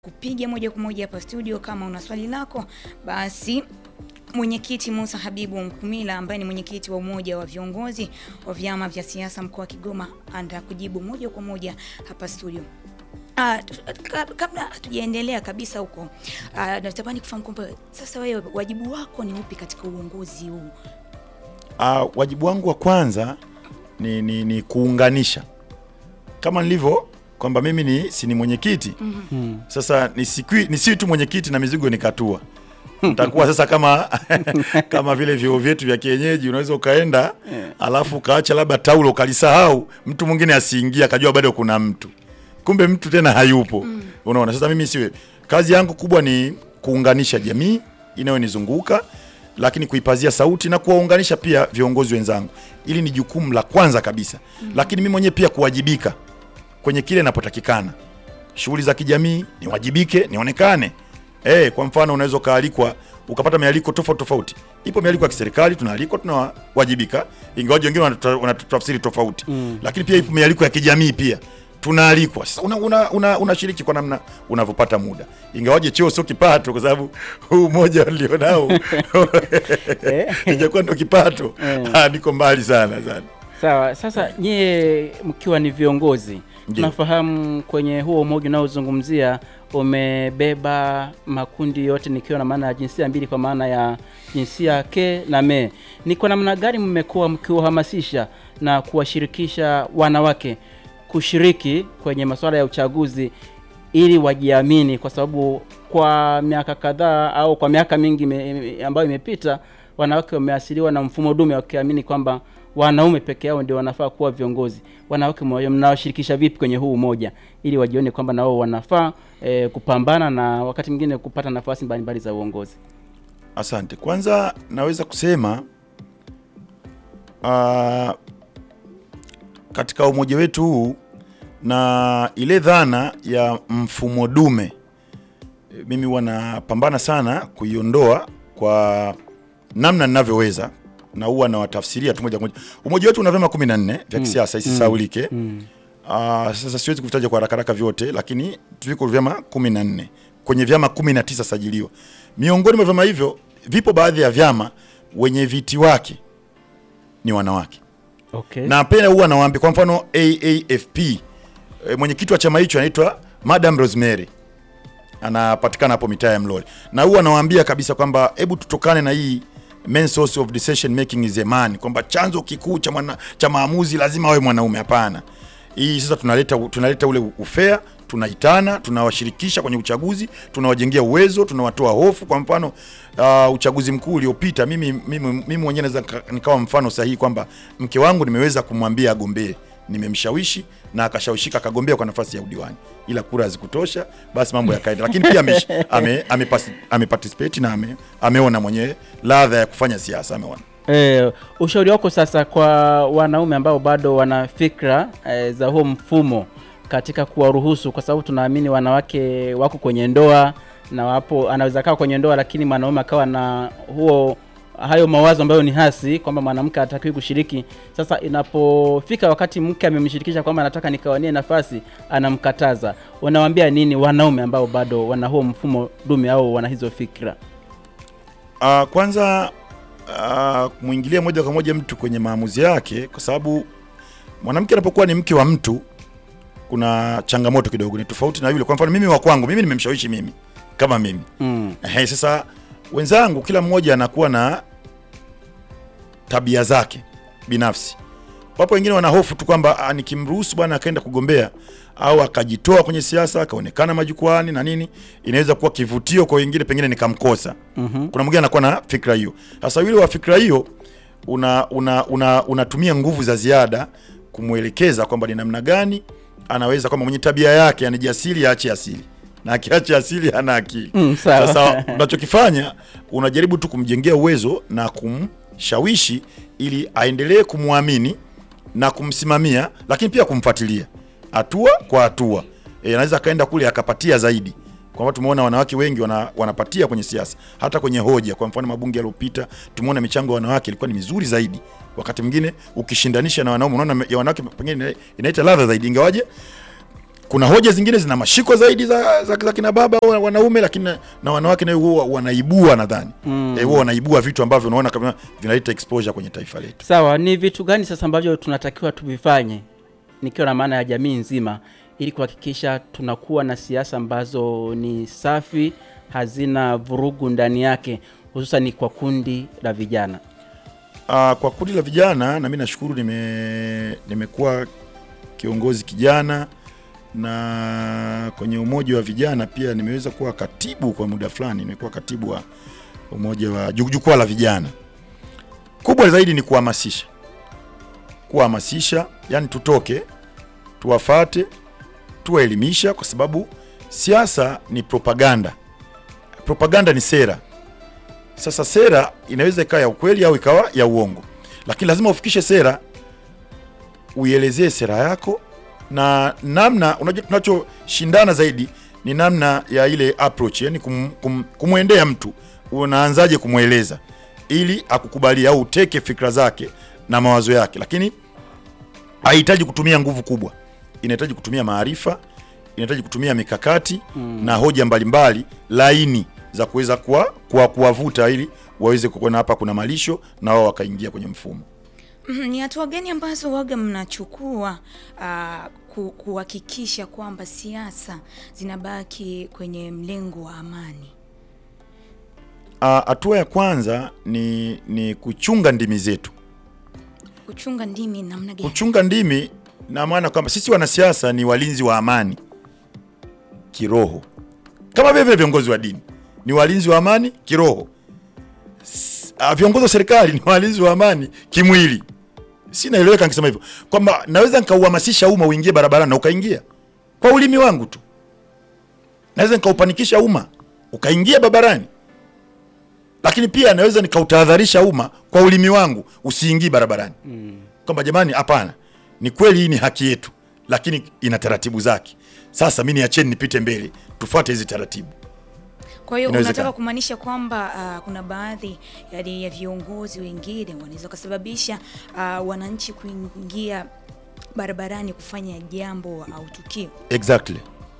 kupiga moja kwa moja hapa studio. Kama una swali lako basi Mwenyekiti Musa Habibu Mkumila ambaye ni mwenyekiti wa umoja wa viongozi wa vyama vya siasa mkoa wa Kigoma anda kujibu moja kwa moja hapa studio. Uh, kabla hatujaendelea kabisa huko, uh, natamani kufahamu kwamba sasa wewe wajibu wako ni upi katika uongozi huu? Uh, wajibu wangu wa kwanza ni, ni, ni kuunganisha kama nilivyo kwamba mimi ni si ni mwenyekiti mm -hmm. Sasa nisikwi nisiwi tu mwenyekiti na mizigo nikatua nitakuwa sasa kama kama vile vyoo vyetu vya kienyeji, unaweza ukaenda yeah. Alafu ukaacha labda taulo ukalisahau, mtu mwingine asiingia akajua bado kuna mtu, kumbe mtu tena hayupo mm. Unaona, sasa mimi siwe, kazi yangu kubwa ni kuunganisha jamii inayonizunguka lakini kuipazia sauti na kuwaunganisha pia viongozi wenzangu, ili ni jukumu la kwanza kabisa mm. Lakini mimi mwenyewe pia kuwajibika kwenye kile inapotakikana, shughuli za kijamii niwajibike, nionekane Eh, kwa mfano unaweza ukaalikwa ukapata mialiko tofauti tofauti. Ipo mialiko ya kiserikali tunaalikwa, tunawajibika, ingawaje wengine wanatafsiri tofauti mm. Lakini pia ipo mialiko ya kijamii pia tunaalikwa. Sasa unashiriki una, una, una kwa namna unavyopata muda, ingawaje cheo sio kipato, kwa sababu huu mmoja ulionao ijakuwa ndo kipato yeah. Niko mbali sana sana. Sawa, sasa nyie mkiwa ni viongozi tunafahamu kwenye huo umoja unaozungumzia umebeba makundi yote, nikiwa na maana ya jinsia mbili, kwa maana ya jinsia ke na me. Ni kwa namna gani mmekuwa mkiwahamasisha na kuwashirikisha wanawake kushiriki kwenye masuala ya uchaguzi ili wajiamini? Kwa sababu kwa miaka kadhaa au kwa miaka mingi me, ambayo imepita wanawake wameasiliwa na mfumo dume wakiamini kwamba wanaume peke yao ndio wanafaa kuwa viongozi. Wanawake mnawashirikisha vipi kwenye huu umoja ili wajione kwamba nao wanafaa e, kupambana na wakati mwingine kupata nafasi mbalimbali za uongozi? Asante. Kwanza naweza kusema uh, katika umoja wetu huu na ile dhana ya mfumo dume, mimi wanapambana sana kuiondoa kwa namna ninavyoweza na huwa nawatafsiria tu moja kwa moja. Umoja wetu una vyama 14 vya kisiasa mm. isisaulike mm. Uh, sasa siwezi kuvitaja kwa haraka haraka vyote, lakini viko vyama 14 kwenye vyama 19 sajiliwa. Miongoni mwa vyama hivyo vipo baadhi ya vyama wenye viti wake ni wanawake okay. Na pia huwa nawaambia, kwa mfano AAFP e, mwenyekiti wa chama hicho anaitwa Madam Rosemary anapatikana hapo mitaa ya Mlole, na huwa nawaambia kabisa kwamba hebu tutokane na hii main source of decision making is a man, kwamba chanzo kikuu cha mwana, cha maamuzi lazima awe mwanaume. Hapana, hii sasa tunaleta tunaleta ule ufea, tunaitana, tunawashirikisha kwenye uchaguzi, tunawajengea uwezo, tunawatoa hofu. Kwa mfano uh, uchaguzi mkuu uliopita, mimi mimi mimi mwenyewe naweza nikawa mfano sahihi kwamba mke wangu nimeweza kumwambia agombee nimemshawishi na akashawishika akagombea kwa nafasi ya udiwani, ila kura hazikutosha, basi mambo yakaenda. Lakini pia ame, ame, ame, ame participate na ame, ameona mwenyewe ladha ya kufanya siasa ameona. E, ushauri wako sasa kwa wanaume ambao bado wana fikra e, za huo mfumo katika kuwaruhusu, kwa sababu tunaamini wanawake wako kwenye ndoa na wapo, anaweza kaa kwenye ndoa lakini mwanaume akawa na huo hayo mawazo ambayo ni hasi kwamba mwanamke hatakiwi kushiriki. Sasa inapofika wakati mke amemshirikisha kwamba anataka nikawanie nafasi, anamkataza, unawaambia nini wanaume ambao bado wana huo mfumo dume au wana hizo fikra? Uh, kwanza uh, mwingilia moja kwa moja mtu kwenye maamuzi yake, kwa sababu mwanamke anapokuwa ni mke wa mtu kuna changamoto kidogo, ni tofauti na yule. Kwa mfano mimi wa kwangu mimi nimemshawishi mimi kama mimi mm. Hey, sasa wenzangu kila mmoja anakuwa na tabia zake binafsi. Wapo wengine wana hofu tu kwamba nikimruhusu bwana akaenda kugombea au akajitoa kwenye siasa akaonekana majukwani na nini, inaweza kuwa kivutio kwa wengine, pengine nikamkosa. mm -hmm. Kuna mwingine anakuwa na fikra hiyo. Sasa yule wa fikra hiyo una unatumia una, una nguvu za ziada kumwelekeza kwamba ni namna gani anaweza, kwamba mwenye tabia yake yani jasiri aache asili na akiacha asili hana akili. Mm, sasa unachokifanya unajaribu tu kumjengea uwezo na kumshawishi ili aendelee kumwamini na kumsimamia, lakini pia kumfuatilia hatua kwa hatua. E, anaweza akaenda kule akapatia zaidi, kwamba tumeona wanawake wengi wana, wanapatia kwenye siasa, hata kwenye hoja. Kwa mfano mabunge yaliyopita tumeona michango ya wanawake ilikuwa ni mizuri zaidi. Wakati mwingine ukishindanisha na wanaume unaona ya wanawake pengine inaita ladha zaidi, ingawaje kuna hoja zingine zina mashiko zaidi za, za, za kina baba au wanaume, lakini na, na wanawake nayo huwa wanaibua nadhani Mm. eh, huwa wanaibua vitu ambavyo unaona kama vinaleta exposure kwenye taifa letu. Sawa, ni vitu gani sasa ambavyo tunatakiwa tuvifanye, nikiwa na maana ya jamii nzima, ili kuhakikisha tunakuwa na siasa ambazo ni safi, hazina vurugu ndani yake, hususan kwa kundi la vijana? Uh, kwa kundi la vijana na mimi nashukuru nime nimekuwa kiongozi kijana na kwenye umoja wa vijana pia nimeweza kuwa katibu kwa muda fulani, nimekuwa katibu wa umoja wa ju- jukwaa la vijana. Kubwa zaidi ni kuhamasisha, kuhamasisha, yani tutoke tuwafate, tuwaelimisha, kwa sababu siasa ni propaganda. Propaganda ni sera. Sasa sera inaweza ikawa ya ukweli au ikawa ya uongo, lakini lazima ufikishe sera, uielezee sera yako na namna. Unajua, tunachoshindana zaidi ni namna ya ile approach, yani kum, kum, kumwendea mtu, unaanzaje kumweleza ili akukubalie au uteke fikra zake na mawazo yake, lakini haihitaji kutumia nguvu kubwa, inahitaji kutumia maarifa, inahitaji kutumia mikakati na hoja mbalimbali laini za kuweza kuwa kuwa kuwavuta ili waweze kuona hapa kuna malisho na wao wakaingia kwenye mfumo. Mhm, Ni hatua gani ambazo waga mnachukua ah, ku- kuhakikisha kwamba siasa zinabaki kwenye mlengo wa amani? Ah, Hatua ya kwanza ni, ni kuchunga ndimi zetu. Kuchunga ndimi namna gani? Kuchunga ndimi na maana kwamba sisi wanasiasa ni walinzi wa amani kiroho, kama vile vile viongozi wa dini ni walinzi wa amani kiroho. S- ah, Viongozi wa serikali ni walinzi wa amani kimwili. Si naeleweka nikisema hivyo kwamba naweza nikauhamasisha umma uingie barabarani na ukaingia kwa ulimi wangu tu, naweza nikaupanikisha umma ukaingia barabarani, lakini pia naweza nikautahadharisha umma kwa ulimi wangu usiingii barabarani kwamba jamani, hapana, ni kweli hii ni haki yetu, lakini ina taratibu zake. Sasa mi niacheni nipite mbele, tufuate hizi taratibu. Kwa hiyo Inawezekana. unataka kumaanisha kwamba ah, kuna baadhi yani ya viongozi wengine wanaweza kusababisha ah, wananchi kuingia barabarani kufanya jambo au tukio. Exactly,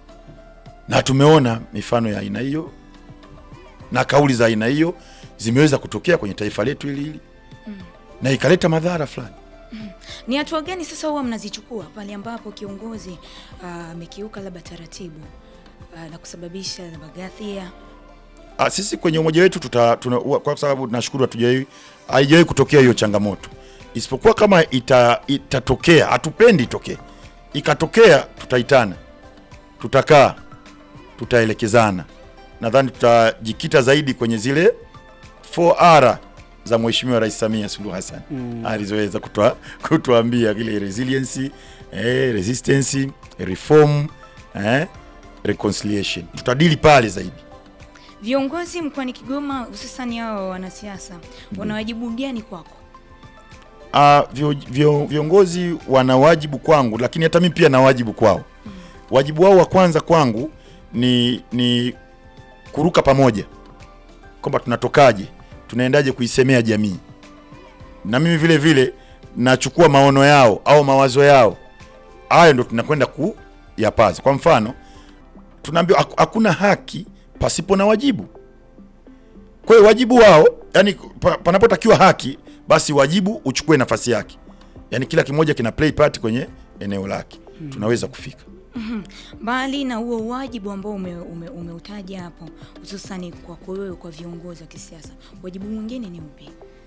na tumeona mifano ya aina hiyo na kauli za aina hiyo zimeweza kutokea kwenye taifa letu hili hili na ikaleta madhara fulani. Ni hatua gani sasa huwa mnazichukua pale ambapo kiongozi ah, amekiuka labda taratibu ah, na kusababisha labda ghasia? Ah, sisi kwenye umoja wetu tuta, tuna, ua- kwa sababu nashukuru hatujawahi haijawahi kutokea hiyo changamoto, isipokuwa kama ita, itatokea, hatupendi itokee, ikatokea tutaitana, tutakaa, tutaelekezana. Nadhani tutajikita zaidi kwenye zile 4R za Mheshimiwa Rais Samia Suluhu Hassan alizoweza kutua, kutuambia ile resiliency, eh, resistance, reform, eh, reconciliation. Tutadili pale zaidi. Viongozi mkoani Kigoma hususani hao wanasiasa wana wajibu gani kwako? Ah, vio, vio, viongozi wana wajibu kwangu, lakini hata mimi pia na wajibu kwao. Wajibu wao wa kwanza kwangu ni ni kuruka pamoja, kwamba tunatokaje, tunaendaje kuisemea jamii, na mimi vile vile nachukua maono yao au mawazo yao, hayo ndo tunakwenda kuyapaza. Kwa mfano, tunaambiwa haku- hakuna haki pasipo na wajibu. Kwa hiyo wajibu wao, yani pa- panapotakiwa haki, basi wajibu uchukue nafasi yake, yani kila kimoja kina play part kwenye eneo lake, tunaweza kufika. Mbali na huo wajibu ambao ume, ume, umeutaja hapo hususani kwako wewe kwa viongozi wa kisiasa, wajibu mwingine ni upi?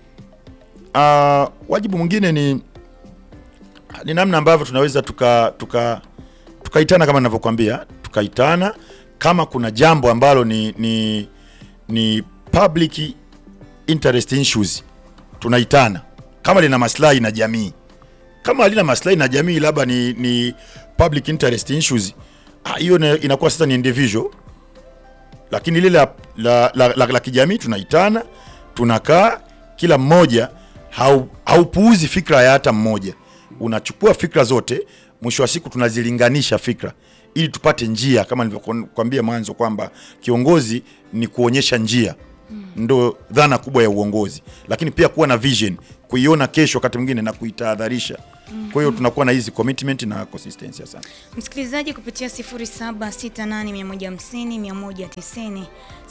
Ah, wajibu mwingine ni ni namna ambavyo tunaweza tuka tuka tukaitana kama ninavyokuambia, tukaitana kama kuna jambo ambalo ni ni ni public interest issues, tunaitana kama lina maslahi na jamii. Kama halina maslahi na jamii, labda ni, ni public interest issues, ah, hiyo ina- inakuwa sasa ni individual lakini lile la, la, la, la, la kijamii tunaitana, tunakaa, kila mmoja hau, haupuuzi fikra ya hata mmoja, unachukua fikra zote, mwisho wa siku tunazilinganisha fikra ili tupate njia, kama nilivyokuambia mwanzo kwamba kiongozi ni kuonyesha njia, ndo dhana kubwa ya uongozi, lakini pia kuwa na vision, kuiona kesho wakati mwingine na kuitahadharisha Kwa hiyo tunakuwa na hizi commitment na consistency. Asante. Msikilizaji kupitia 0768150190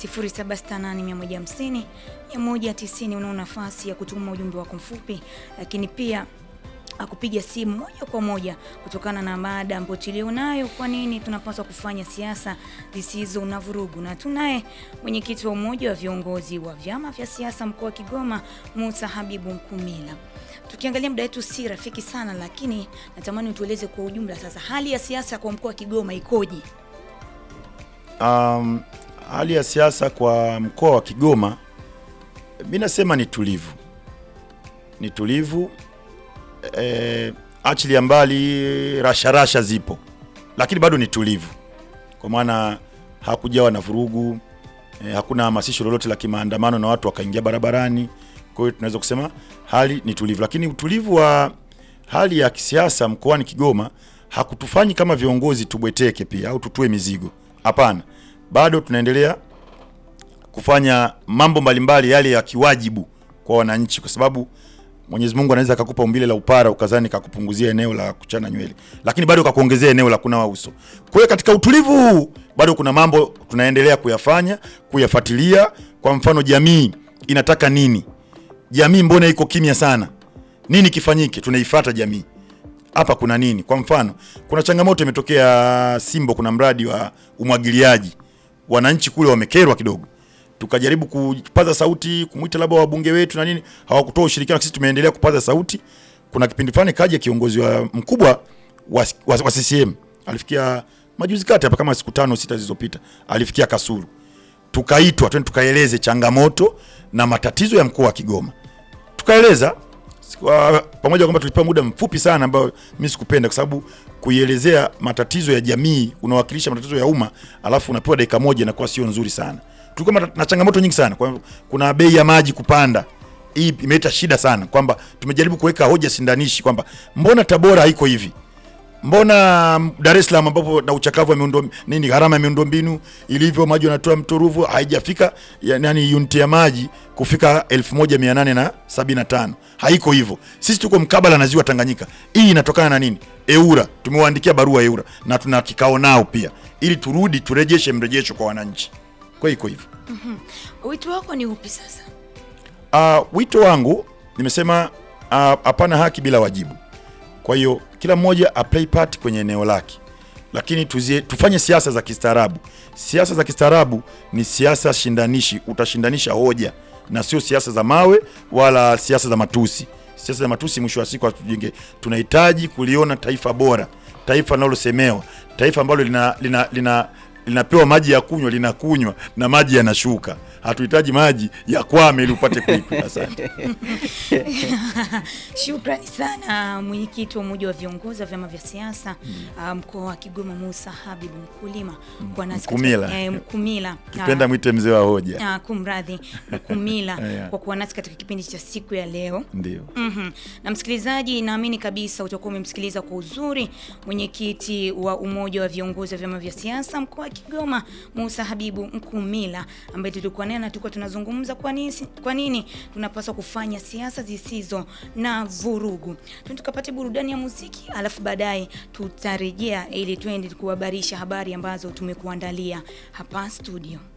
0768150190 unao nafasi ya kutuma ujumbe wako mfupi, lakini pia akupiga simu moja kwa moja kutokana na mada ambayo tulionayo. Kwa nini tunapaswa kufanya siasa zisizo na vurugu? Na tunaye mwenyekiti wa umoja wa viongozi wa vyama vya siasa mkoa wa Kigoma, Musa Habibu Mkumila. Tukiangalia muda wetu si rafiki sana, lakini natamani utueleze kwa ujumla sasa hali ya siasa kwa mkoa wa Kigoma ikoje? Um, hali ya siasa kwa mkoa wa Kigoma mi nasema ni tulivu, ni tulivu e, achilia mbali rasharasha zipo, lakini bado ni tulivu, kwa maana hakujawa na vurugu e, hakuna hamasisho lolote la kimaandamano na watu wakaingia barabarani. Kwa hiyo tunaweza kusema hali ni tulivu, lakini utulivu wa hali ya kisiasa mkoani Kigoma hakutufanyi kama viongozi tubweteke pia au tutue mizigo. Hapana, bado tunaendelea kufanya mambo mbalimbali yale ya kiwajibu kwa wananchi, kwa sababu Mwenyezi Mungu anaweza akakupa umbile la upara ukazani kakupunguzia eneo la kuchana nywele, lakini bado kakuongezea eneo la kunawa uso. Kwa hiyo katika utulivu huu bado kuna mambo tunaendelea kuyafanya, kuyafuatilia. Kwa mfano, jamii inataka nini? Jamii mbona iko kimya sana? Nini kifanyike? Tunaifuata jamii hapa kuna nini? Kwa mfano, kuna changamoto imetokea Simbo, kuna mradi wa umwagiliaji, wananchi kule wamekerwa kidogo, tukajaribu kupaza sauti, kumwita labda wabunge wetu na nini, hawakutoa ushirikiano. Sisi tumeendelea kupaza sauti. Kuna kipindi fulani kaja kiongozi wa mkubwa wa, wa, wa CCM alifikia majuzi kati hapa kama siku tano sita zilizopita, alifikia Kasulu, tukaitwa twende tukaeleze changamoto na matatizo ya mkoa wa Kigoma, tukaeleza kwa pamoja kwamba tulipewa muda mfupi sana ambao mimi sikupenda, kwa sababu kuielezea matatizo ya jamii, unawakilisha matatizo ya umma, alafu unapewa dakika moja, inakuwa sio nzuri sana. Tulikuwa na changamoto nyingi sana kwa, kuna bei ya maji kupanda. Hii imeleta shida sana, kwamba tumejaribu kuweka hoja sindanishi kwamba mbona Tabora haiko hivi mbona Dar es Salaam ambapo na uchakavu wa miundo nini, gharama ya miundombinu ilivyo, maji wanatoa mto Ruvu haijafika yani unit ya maji kufika 1875 haiko hivyo. Sisi tuko mkabala na ziwa Tanganyika. Hii inatokana na nini? EURA tumewaandikia barua EURA na tuna kikao nao pia, ili turudi turejeshe mrejesho kwa wananchi. Kwa hiyo iko hivyo. Wito wako ni upi sasa? Uh, wito wangu nimesema hapana, uh, haki bila wajibu. Kwa hiyo kila mmoja a play part kwenye eneo lake, lakini tuzie, tufanye siasa za kistaarabu. Siasa za kistaarabu ni siasa shindanishi, utashindanisha hoja na sio siasa za mawe wala siasa za matusi. Siasa za matusi mwisho wa siku hatujenge. Tunahitaji kuliona taifa bora, taifa linalosemewa, taifa ambalo lina, lina, lina linapewa maji ya kunywa linakunywa na maji yanashuka. Hatuhitaji maji ya kwame ili upate kuikunywa. Asante. Shukrani sana mwenyekiti wa umoja wa viongozi wa vyama vya siasa mm. mkoa wa Kigoma Musa Habibu Mkulima kwa nasi Mkumila. eh, Mkumila Kipenda mwite mzee wa hoja. Ah, kumradhi Mkumila Yeah. kwa kuwa nasi katika kipindi cha siku ya leo. Ndio. Mhm. Na msikilizaji, naamini kabisa utakuwa umemsikiliza kwa uzuri mwenyekiti wa umoja wa viongozi wa vyama vya siasa mkoa wa Kigoma Musa Habibu Mkumila, ambaye tulikuwa naye na tulikuwa tunazungumza kwa nini, kwa nini tunapaswa kufanya siasa zisizo na vurugu. Twende tukapate burudani ya muziki, alafu baadaye tutarejea ili twende kuhabarisha habari ambazo tumekuandalia hapa studio.